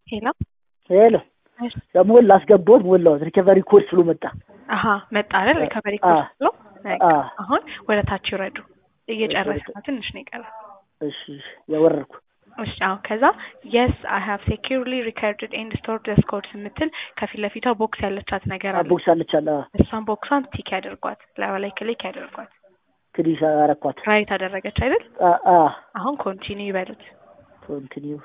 ሄሎ ሄሎ ሞላ አስገባሁት ሞላሁት ሪከቨሪ ኮድ ስሎ መጣ አሀ መጣ አይደል ሪከቨሪ አ- ኮድ ብሎ በቃ አ- አሁን ወደ ታች ይውረዱ እየጨረሰ ነው ትንሽ ነው የቀረው እሺ እሺ ያወረድኩ እሺ አሁን ከዛ የስ አይ ሃቭ ሴኪርሊ ሪከርድድ ኤንድ ስቶርድ ዘ ኮድስ የምትል ከፊት ለፊቷ ቦክስ ያለቻት ነገር አለ ቦክስ አለቻለ እሷን ቦክሷን ቲክ ያደርጓት ላዩ ላይ ክሊክ ያደርጓት ክሊክ አረኳት ራይት አደረገች አይደል አ- አ አሁን ኮንቲኒው ይበሉት ኮንቲኒው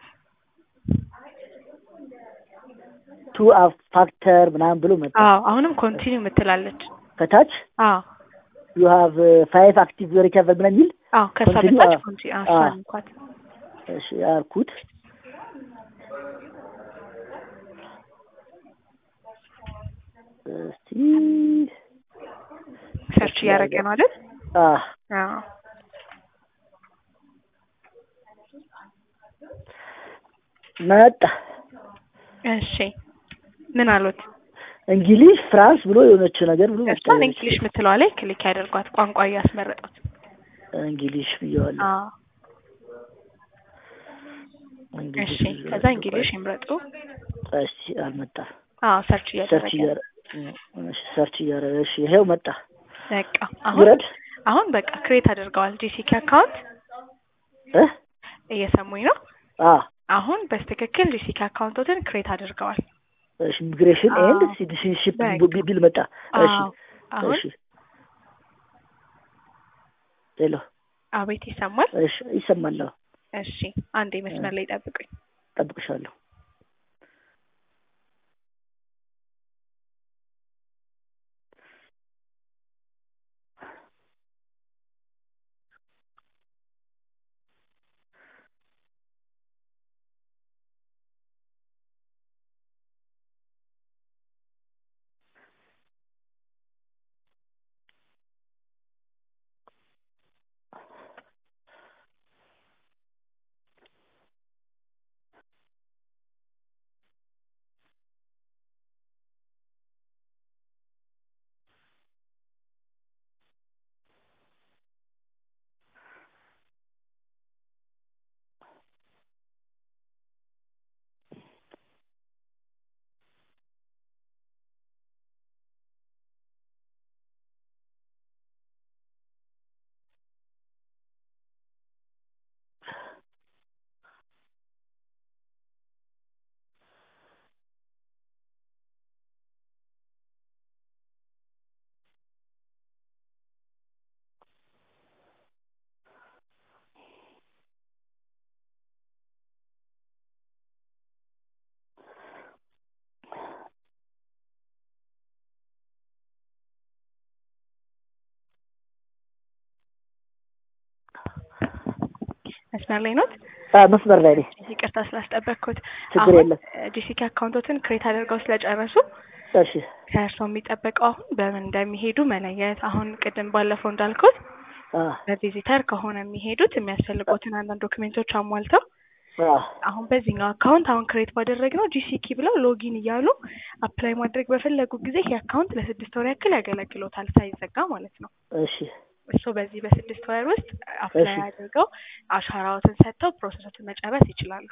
ቱ ፋክተር ምናምን ብሎ መጣ አዎ አሁንም ኮንቲኒው የምትላለች ከታች አዎ ዩ ሃቭ ፋይቭ አክቲቭ ሪከቨር ምናምን የሚል አዎ ከእሷ Continue? በታች አዎ። ኮንቲ አዎ አዎ። እሷን እንኳን እሺ ያልኩት እስቲ ሰርች እያደረገ ነው አይደል አ አዎ መጣ እሺ ምን አሉት እንግሊዝ ፍራንስ ብሎ የሆነች ነገር ብሎ መጣ እሷን እንግሊሽ የምትለዋ ላይ ክሊክ ያደርጓት ቋንቋ እያስመረጡት እንግሊሽ ብየዋለሁ አዎ እንግሊሽ እሺ ከዛ እንግሊሽ ይምረጡ እሺ አልመጣም አዎ ሰርች ሰርች እያደረገ እያረ እሺ ሰርች እያረ እሺ ይሄው መጣ በቃ አሁን ውረድ አሁን በቃ ክሬት አድርገዋል ጂሲኪ አካውንት እ እየሰሙኝ ነው አ አሁን በስትክክል ጂሲኪ አካውንቶትን ክሬት አድርገዋል እሺ ኢሚግሬሽን አዎ። ኤንድ ሲቲዝንሺፕ በቃ። ቢል መጣ እሺ አዎ አሁን እሺ ሄሎ አቤት ይሰማል እሺ ይሰማል አዎ እሺ አንዴ መስመር ላይ ጠብቁኝ ጠብቅሻለሁ መስመር ላይ ኖት አ መስመር ላይ ነኝ ይቅርታ ስላስጠበቅኩት ችግር አሁን የለም ጂሲኪ አካውንቶትን ክሬት አድርገው ስለጨረሱ እሺ ከእርስዎ የሚጠበቀው አሁን በምን እንደሚሄዱ መለየት አሁን ቅድም ባለፈው እንዳልኩት አ በቪዚተር ከሆነ የሚሄዱት የሚያስፈልጉትን አንዳንድ ዶክሜንቶች አሟልተው አ አሁን በዚህኛው አካውንት አሁን ክሬት ባደረግነው ጂሲኪ ብለው ሎጊን እያሉ አፕላይ ማድረግ በፈለጉ ጊዜ ይህ አካውንት ለስድስት ወር ያክል ያገለግሎታል ሳይዘጋ ማለት ነው። እሺ እሱ በዚህ በስድስት ወር ውስጥ አፕላይ እሺ። አድርገው አሻራዎትን ሰጥተው ፕሮሰሶችን መጨረስ ይችላሉ።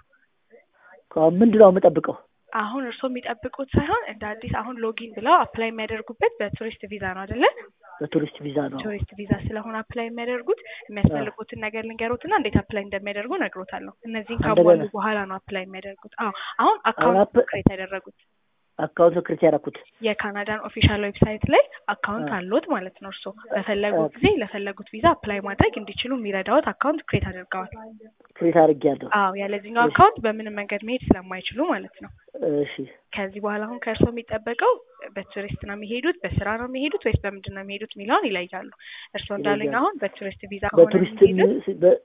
ከአሁን ምንድን ነው የምጠብቀው አሁን እርስዎ የሚጠብቁት ሳይሆን እንደ አዲስ አሁን ሎጊን ብለው አፕላይ የሚያደርጉበት በቱሪስት ቪዛ ነው አይደለ? በቱሪስት ቪዛ ነው ቱሪስት ቪዛ ስለሆነ አፕላይ የሚያደርጉት የሚያስፈልጉትን ነገር ልንገሩትና እንዴት አፕላይ እንደሚያደርጉ ነግሮታለሁ። እነዚህን እንደገና? ካሟሉ በኋላ ነው አፕላይ የሚያደርጉት። አዎ አሁን አካውንት አፕ- ክሬት ያደረጉት አካውንት ክሬት ያደረኩት የካናዳን ኦፊሻል ዌብሳይት ላይ አካውንት አ። አለዎት ማለት ነው። እርስዎ በፈለጉ አ። ጊዜ ለፈለጉት ቪዛ አፕላይ ማድረግ እንዲችሉ የሚረዳዎት አካውንት ክሬት አድርገዋል። ክሬት አድርጌያለሁ አዎ ያለዚህኛው እሺ። አካውንት በምንም መንገድ መሄድ ስለማይችሉ ማለት ነው። እሺ ከዚህ በኋላ አሁን ከእርስዎ የሚጠበቀው በቱሪስት ነው የሚሄዱት፣ በስራ ነው የሚሄዱት ወይስ በምንድን ነው የሚሄዱት የሚለውን ይለያሉ። እርስዎ እንዳሉኝ ይለያሉ። አሁን በቱሪስት ቪዛ ከሆነ በቱሪስትም የሚሄዱት በ-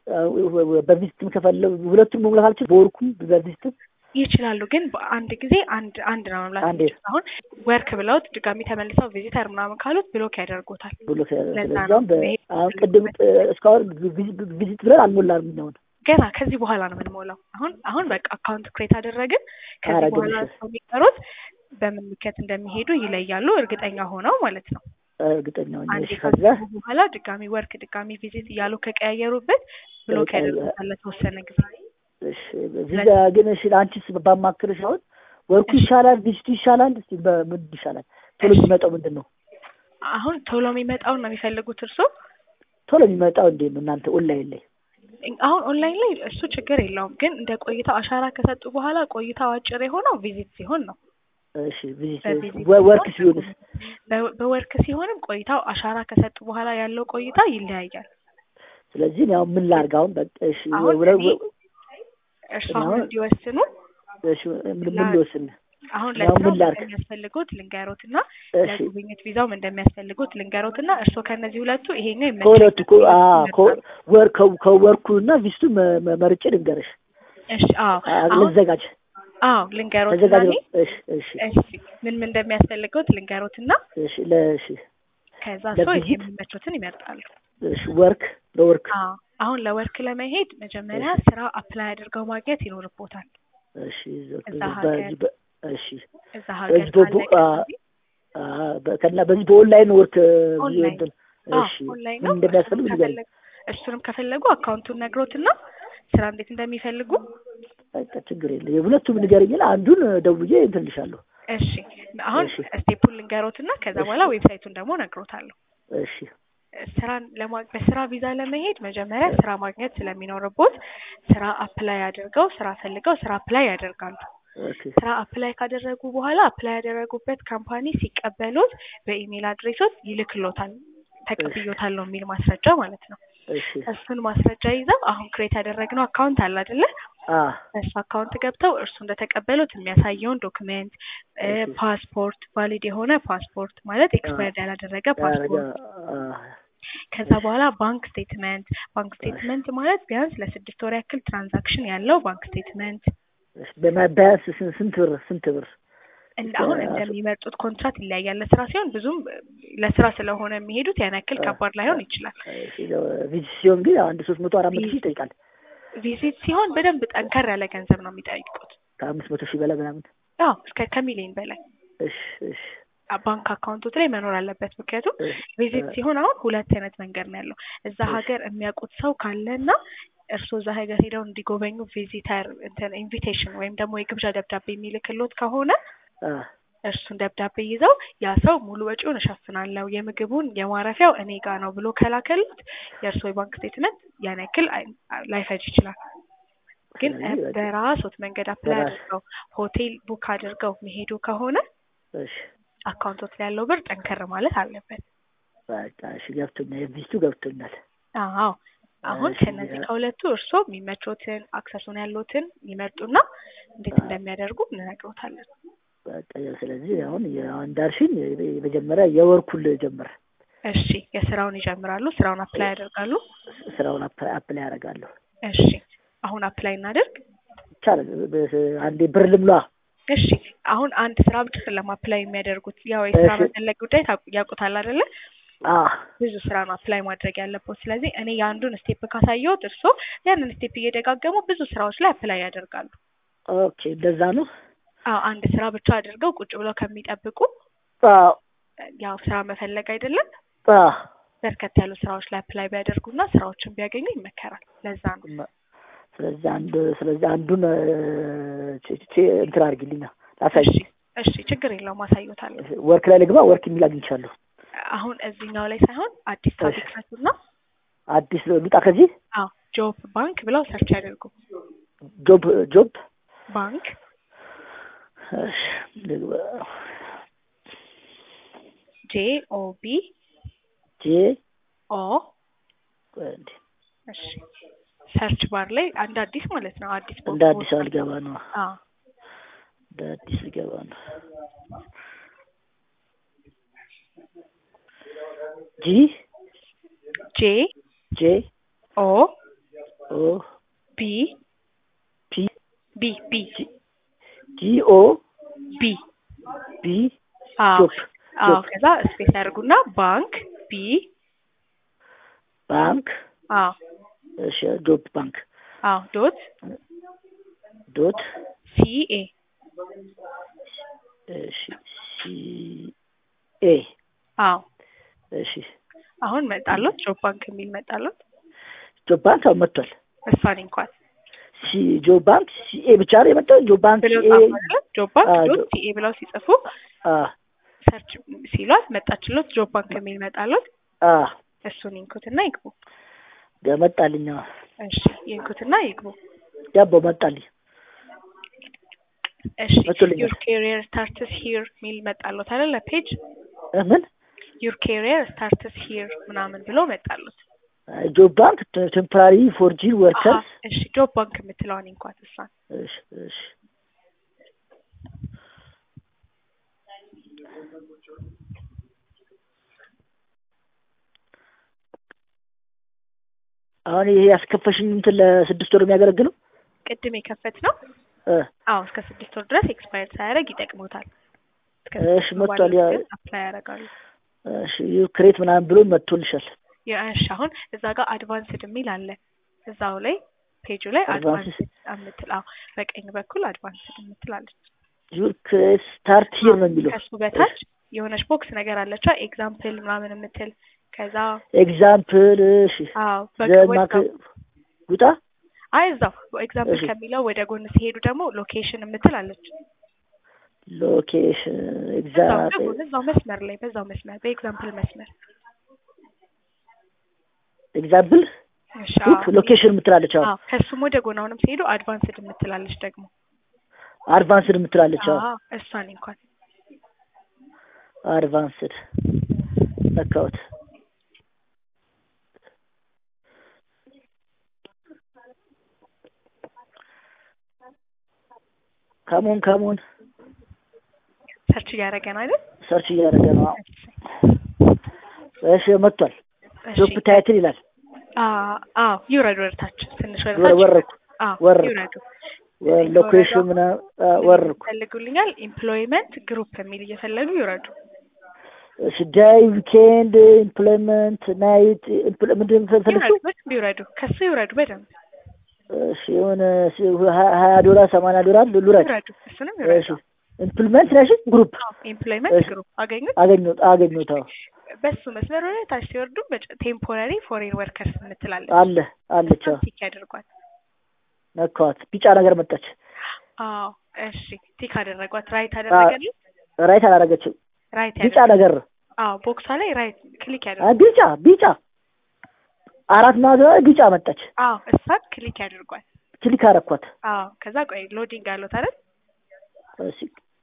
በቪዚትም ከፈለጉ ሁለቱም መሙላት አልችል በወርኩም በቪዚትም ይችላሉ፣ ግን በአንድ ጊዜ አንድ አንድ ነው መምላት አንዴ። የሚችሉት። አሁን ወርክ ብለውት ድጋሚ ተመልሰው ቪዚተር ምናምን ካሉት ብሎክ ያደርጉታል። ብሎ ለዛ ነው ስለዚያም በ- መሄድ አሁን ቅድም እ፣ እስካሁን ቪዚት ቪዚት ብለን አልሞላንም የሚሆን ገና ከዚህ በኋላ ነው የምንሞላው። አሁን አሁን በቃ አካውንት ክሬት አደረግን። ከዚህ አረግን፣ በኋላ እሺ። ሰው የሚቀሩት በምን ምክንያት እንደሚሄዱ ይለያሉ፣ እርግጠኛ ሆነው ማለት ነው። እርግጠኛ ሆኜ አንዴ እሺ ከዛ ከገቡ በኋላ ድጋሚ ወርክ ድጋሚ ቪዚት እያሉ ከቀያየሩበት ብሎክ ከቀያየ- ያደርጉታል ለተወሰነ ጊዜ። እሺ እዚህ ጋ ግን እሺ አንቺስ ባማክርሽ አሁን ወርኩ ይሻላል ቪዚቱ ይሻላል እስቲ በምን ይሻላል ቶሎ የሚመጣው ምንድን ነው አሁን ቶሎ የሚመጣውን ነው የሚፈልጉት እርሶ? ቶሎ የሚመጣው እንዴት ነው እናንተ ኦንላይን ላይ አሁን ኦንላይን ላይ እሱ ችግር የለውም፣ ግን እንደ ቆይታው አሻራ ከሰጡ በኋላ ቆይታው አጭር የሆነው ቪዚት ሲሆን ነው። እሺ ቪዚት በቪዚት ወርክ ሲሆንስ በ- በወርክ ሲሆንም ቆይታው አሻራ ከሰጡ በኋላ ያለው ቆይታ ይለያያል። ስለዚህ እኔ አሁን ምን ላድርግ አሁን በቃ እሺ አሁን ወረ- እኔ እርሱ አሁን አሁን- እንዲወስኑ እሺ ምን ምን ልወስን አሁን ያው ምን ለስራው ላድርግ? እንደሚያስፈልጉት ልንገሮትና እሺ ለጉብኝት ቪዛውም እንደሚያስፈልጉት ልንገሮትና እርስዎ ከእነዚህ ሁለቱ ይሄኛው ከሁለቱ ይመቸኛል ከ- አ- ከ- ይመርጣሉ። ወር ከ- ከወርኩ እና ቪዚቱ መ- መ- መርጬ ልንገርሽ እሺ አዎ አ- አሁን ልዘጋጅ አዎ ልንገሮትና ተዘጋጅ እኔ እሺ እሺ እሺ ምን ምን እንደሚያስፈልገውት ልንገሮትና እሺ ለእሺ ከዛ ሰው ለቪዚት? የሚመቹትን ይመርጣሉ። እሺ ወርክ ለወርክ አዎ አሁን ለወርክ ለመሄድ መጀመሪያ እሺ። ስራ አፕላይ አድርገው ማግኘት ይኖርቦታል። እሺ እዛ በዚህ ሀገር በ- እሺ እዛ ሀገር በዚህ በ- ካለ አ- ገንዘብ አ- በ- ከና በዚህ በኦንላይን ወርክ ኦንላይን። እንትን አዎ እሺ ኦንላይን ምን ነው። እንደሚያስፈልግ እሱንም ንገሪኝ ከፈለጉ እሱንም ከፈለጉ አካውንቱን ነግሮትና ስራ እንዴት እንደሚፈልጉ በቃ ችግር የለም የሁለቱም ንገረኝና አንዱን ደውዬ እንትን እልሻለሁ እሺ አሁን እሺ። ስቴፑን ልንገሮትና ከዛ እሺ። በኋላ ዌብሳይቱን ደግሞ ነግሮታለሁ። እሺ ስራን ለማ በስራ ቪዛ ለመሄድ መጀመሪያ ስራ ማግኘት ስለሚኖርቦት ስራ አፕላይ አድርገው ስራ ፈልገው ስራ አፕላይ ያደርጋሉ። ኦኬ ስራ አፕላይ ካደረጉ በኋላ አፕላይ ያደረጉበት ካምፓኒ ሲቀበሉት በኢሜል አድሬሶት ይልክሎታል። ተቀብዮታል ነው የሚል ማስረጃ ማለት ነው። እሺ እሱን ማስረጃ ይዘው አሁን ክሬት ያደረግነው አካውንት አለ አይደለ? አ በሱ አካውንት ገብተው እርሱ እንደተቀበሉት የሚያሳየውን ዶክሜንት እ እሺ። ፓስፖርት ቫሊድ የሆነ ፓስፖርት ማለት ኤክስፓየርድ ያላደረገ ያረጋ ፓስፖርት አ ከዛ በኋላ ባንክ ስቴትመንት ባንክ ስቴትመንት ማለት ቢያንስ ለስድስት ወር ያክል ትራንዛክሽን ያለው ባንክ ስቴትመንት እሺ በማ- ቢያንስ ስን- ስንት ብር ስንት ብር እንደ አሁን እንደሚመርጡት ኮንትራት ይለያያል። ለስራ ሲሆን ብዙም ለስራ ስለሆነ የሚሄዱት ያን ያክል ከባድ ላይሆን ይችላል። እሺ ቪዚት ሲሆን ግን አንድ ሶስት መቶ አራት መቶ ሺህ ይጠይቃል ቪዚት ሲሆን በደንብ ጠንከር ያለ ገንዘብ ነው የሚጠይቁት። ከአምስት መቶ ሺህ በላይ ምናምን አዎ እስከ ከሚሊዮን በላይ እሺ እሺ አ- ባንክ አካውንቶት ላይ መኖር አለበት። ምክንያቱም እሺ ቪዚት ሲሆን አሁን ሁለት አይነት መንገድ ነው ያለው። እዛ እሺ። ሀገር የሚያውቁት ሰው ካለና እርስዎ እዛ ሀገር ሄደው እንዲጎበኙ ቪዚተር እንትን ኢንቪቴሽን ወይም ደግሞ የግብዣ ደብዳቤ የሚልክሎት ከሆነ አ እርሱን ደብዳቤ ይዘው ያ ሰው ሙሉ ወጪውን እሸፍናለሁ የምግቡን የማረፊያው እኔ ጋ ነው ብሎ ከላከሉት የእርስዎ የባንክ ስቴትመንት ያን ያክል አይ- ላይፈጅ ይችላል። ግን ስለዚህ በቃ- በራሶት መንገድ አፕላይ በራስ- አድርገው ሆቴል ቡክ አድርገው መሄዱ ከሆነ እሺ አካውንቶት ላይ ያለው ብር ጠንከር ማለት አለበት። በቃ እሺ ገብቶኛል የቪዚቱ ገብቶኛል አዎ አሁን እሺ፣ ከነዚህ ያ- ከሁለቱ እርስዎ የሚመቾትን አክሰሱን ያሉትን ይመርጡና እንዴት አዎ። እንደሚያደርጉ እንነግሮታለን። በቃ ስለዚህ አሁን የ- እንዳልሽኝ የመጀመሪያ የወርኩን ጀምር እሺ የስራውን ይጀምራሉ። ስራውን አፕላይ ያደርጋሉ። ስራውን አፕ- አፕላይ ያደርጋለሁ እሺ አሁን አፕላይ እናደርግ። ይቻላል በ- አንዴ ብር ልምሏ እሺ አሁን አንድ ስራ ብቻ አይደለም አፕላይ የሚያደርጉት ያው የስራ እሺ። መፈለግ ጉዳይ ታውቁ- ያውቁታል አይደለ? አ ብዙ ስራ ነው አፕላይ ማድረግ ያለበት። ስለዚህ እኔ የአንዱን ስቴፕ ካሳየሁት እርስዎ ያንን ስቴፕ እየደጋገሙ ብዙ ስራዎች ላይ አፕላይ ያደርጋሉ። ኦኬ እንደዛ ነው አዎ አንድ ስራ ብቻ አድርገው ቁጭ ብለው ከሚጠብቁ አዎ ያው ስራ መፈለግ አይደለም አዎ በርከት ያሉ ስራዎች ላይ አፕላይ ቢያደርጉና ስራዎችን ቢያገኙ ይመከራል። ለዛ ነው። መ- ስለዚህ አንድ ስለዚህ አንዱን እ፣ ቼ- ቼ- እንትን አድርጊልኛ ላሳይ እሺ እሺ ችግር የለውም አሳዩታለሁ። ወርክ ላይ ልግባ ወርክ የሚል አግኝቻለሁ አሁን እዚህኛው ላይ ሳይሆን አዲስ ታብ እሺ። ይክፈቱና አዲስ ልውጣ ከዚህ አዎ ጆብ ባንክ ብለው ሰርች ያደርጉ። ጆብ ጆብ ባንክ እሺ ልግባ ጄ ኦ ቢ ጄ ኦ ቆይ እንዴ እሺ ሰርች ባር ላይ አንድ አዲስ ማለት ነው። አዲስ እንደ አዲስ አልገባ ነው አዎ እንደ አዲስ ልገባ ነው ጂ ጄ ጄ ኦ ኦ ቢ ፒ ቢ ቢ ጂ ኦ ቢ ቢ አዎ ጆብ አዎ ጆብ ከዛ ስፔስ ያደርጉና ባንክ ቢ ባንክ አዎ እሺ ጆብ ባንክ አዎ ዶት ዶት ሲ ኤ እሺ ሲ ኤ አዎ እሺ አሁን መጣሎት ጆብ ባንክ የሚል መጣሎት። ጆብ ባንክ አሁን መጥቷል እሷን እንኳን ሲ ጆብ ባንክ ሲኤ ብቻ ነው የመጣው ጆብ ባንክ ብለው ሲኤ ጻፉ አይደለ? ጆብ ባንክ አዎ፣ ዶት ጆ- ሲኤ ብለው ሲጽፉ አ ሰርች ሲሏት መጣችሎት ጆብ ባንክ የሚል መጣሎት። አ እሱን ይንኩትና ይግቡ። መጣልኝ አዎ። እሺ ይንኩትና ይግቡ። ዳቦ መጣልኝ እሺ መጥቶልኛል። ዩር ኬሪየር ስታርትስ ሂር ሚል መጣሎት አይደለ? ፔጅ እ ምን ዩር ኬሪየር ስታርትስ ሂር ምናምን ብሎ መጣሎት። ጆብ ባንክ ቴምፖራሪ ፎርጂን አሀ ወርከርስ እሺ ጆብ ባንክ የምትለዋን እንኳን እሷን እሺ እሺ አሁን ይሄ ያስከፈሽኝ እንትን ለስድስት ወር የሚያገለግለው ቅድም የከፈት ነው። እ አዎ እስከ ስድስት ወር ድረስ ኤክስፓየር ሳያደርግ ይጠቅሙታል። እስከ እሺ ስድስት ወር መጥቷል። ባለው ያ ግን አፕላይ ያደርጋሉ። እሺ ክሬት ምናምን ብሎ መጥቶልሻል። እሺ አሁን እዛ ጋር አድቫንስድ የሚል አለ። እዛው ላይ ፔጁ ላይ Advanced? አድቫንስድ የምትል አዎ፣ በቀኝ በኩል አድቫንስድ የምትላለች። ዩር ክሬት ስታርት ሂር ነው የሚለው ከሱ በታች የሆነች ቦክስ ነገር አለቻ ኤግዛምፕል ምናምን የምትል ከዛ ኤግዛምፕል እሺ አዎ በቃ ዘማክ ወጣው ጉጣ አይ እዛው ኤግዛምፕል እሺ። ከሚለው ወደ ጎን ሲሄዱ ደግሞ ሎኬሽን የምትል አለች። ሎኬሽን እዛው ኤግዛምፕል ደግሞ እዛው መስመር ላይ በዛው መስመር በኤግዛምፕል መስመር ኤግዛምፕል እሺ ሉክ አዎ። ሎኬሽን የምትላለች አሁን አዎ ከሱም ወደ ጎን አሁንም ሲሄዱ አድቫንስድ የምትላለች ደግሞ አድቫንስድ የምትላለች አሁን አዎ እሷን እንኳን አድቫንስድ ነካሁት። ከሞን ከሞን ሰርች እያደረገ ነው አይደል? ሰርች እያደረገ ነው። አዎ። እሺ መጥቷል። እሺ ጆብ ታይትል ይላል። አ- አዎ ይውረዱ ወደታች ትንሽ ወር- ወደታች ወረድኩ አዎ ወረድኩ። ይውረዱ። ሎኬሽን ምናምን አ፣ ወረድኩ። ይፈልጉልኛል ኢምፕሎይመንት ግሩፕ የሚል እየፈለጉ ይውረዱ። እሺ ዳይ ዊኬንድ ኢምፕሎይመንት ናይት ምንድን ነው የፈለግሽው? ይውረዱ በደንብ ይውረዱ። ከሱ ይውረዱ በደንብ እሺ የሆነ ሲ- ሀ- ሀያ ዶላር ሰማንያ ዶላር ልውረድ። ይውረዱ። እሱንም እሺ ይውረዱ። ኢምፕሎይመንት ነሽ ግሩፕ ኢምፕሎይመንት እሺ። ግሩፕ አገኙት። አገኘሁት አገኘሁት። አዎ በሱ መስመር ወደ ታች ሲወርዱ ቴምፖራሪ ፎሬን ወርከርስ የምትላለች አለ አለች። አዎ ቲክ ያደርጓት። ነካዋት። ቢጫ ነገር መጣች። አዎ እሺ ቲክ አደረጓት። ራይት አደረገልኝ። ራይት አላረገችም። ራይት ቢጫ ያደረገ ነገር አዎ ቦክሷ ላይ ራይት ክሊክ አ፣ ያደርጓት። ቢጫ ቢጫ አራት ማዕዘን ላይ ቢጫ መጣች። አዎ እሷን ክሊክ ያደርጓት። ክሊክ አረኳት። አዎ ከዛ ቆይ ሎዲንግ አሉት አይደል? እሺ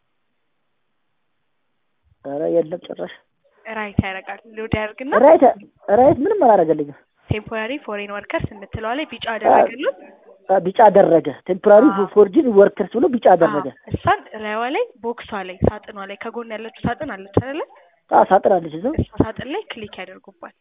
ኧረ የለም ጭራሽ ራይት ያደርጋል። ሎድ ያደርግና ራይት ራይት ምንም አላረገልኝም። ቴምፖራሪ ፎሬን ወርከርስ የምትለዋ ላይ ቢጫ አደረገሉት። አ፣ ቢጫ አደረገ። ቴምፖራሪ አዎ። ፎርጂን ወርከርስ ብሎ ቢጫ አደረገ። አዎ፣ እሷን ላይዋ ላይ ቦክሷ ላይ ሳጥኗ ላይ ከጎን ያለችው ሳጥን አለች አይደለ? አ ሳጥራለች እዛው እሷ ሳጥን ላይ ክሊክ ያደርጉባት።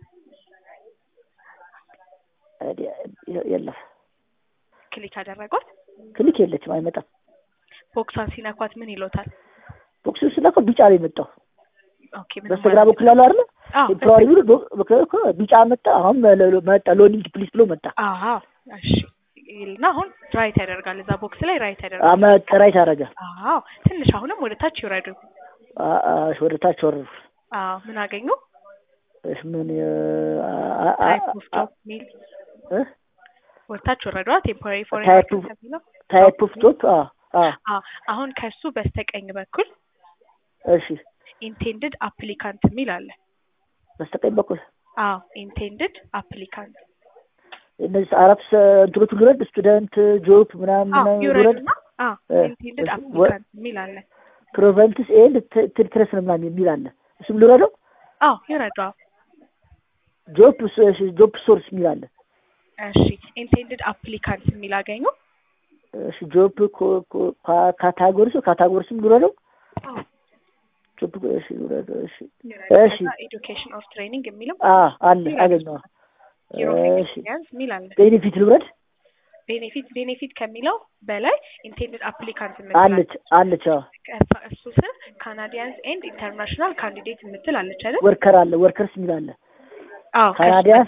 አይዲያ የለም። ክሊክ አደረጓት። ክሊክ የለችም፣ አይመጣም። ቦክሷን ሲነኳት ምን ይሎታል? ቦክስ ስለኮ ቢጫ ነው የመጣው። ኦኬ ምንም በስተግራ ማለት በኩል ያለው አይደል? አዎ ቴምፖራሪ ብሎ ቦ- በከ- ከ- ቢጫ መጣ። አሁን መ- መጣ ሎዲንግ ፕሊስ ብሎ መጣ። አዎ እሺ ይልና አሁን ራይት ያደርጋል። እዛ ቦክስ ላይ ራይት አ፣ ያደርጋል። መጣ ራይት አደረገ። አዎ ትንሽ አሁንም ወደ ታች ይውረዱ። አ፣ አ፣ ወደ ታች ወረዱ። አዎ ምን አገኙ? እሺ ምን አ፣ አ፣ አ፣ ታይፕ ኦፍ አ፣ ጆብ ሚል እ? ወደ ታች ወረዷ። ቴምፖራሪ ፎሬን ታይፕ ወርከርስ የሚለው ታይፕ ኦፍ ጆብ አ አ አዎ አሁን ከሱ በስተቀኝ በኩል እሺ ኢንቴንድድ አፕሊካንት የሚል አለ። በስተቀኝ በኩል አዎ ኢንቴንድድ አፕሊካንት እነዚህ አራት ሰ- እንትኖቹ ልውረድ። ስቱደንት ጆብ ምናምን አዎ ምናምን ልውረድ። ይውረዱና አዎ እ፣ ኢንቴንድድ እሱ- አፕሊካንት የሚል አለ። ፕሮቨንትስ ኤንድ ትሪትረስ ምናምን የሚል አለ። እሱም ልውረደው። አዎ ይውረዱ። አዎ ጆብ ጆብ ሶርስ የሚል አለ። እሺ ኢንቴንድድ አፕሊካንት የሚል አገኙ። እሺ ጆብ ካታጎሪስ ካታጎሪስም ልውረደው። አዎ ጆብ እሺ ልውረደው። እሺ ይውረዱ። እሺ። ከዛ ኤዱኬሽን ኦር ትሬኒንግ የሚልም አ አለ አገኘዋ። ዩሮ እሺ ኤክስፒሪየንስ የሚል አለ። ቤኔፊት ልውረድ። ቤኔፊት ቤኔፊት ከሚለው በላይ ኢንቴንድድ አፕሊካንት አለች አለች። አዎ የምትል እሱ ስር ካናዲያንስ ኤንድ ኢንተርናሽናል ካንዲዴት የምትል አለች አይደል? ወርከር አለ ወርከርስ የሚል አለ። አዎ ከሱ ካናዲያ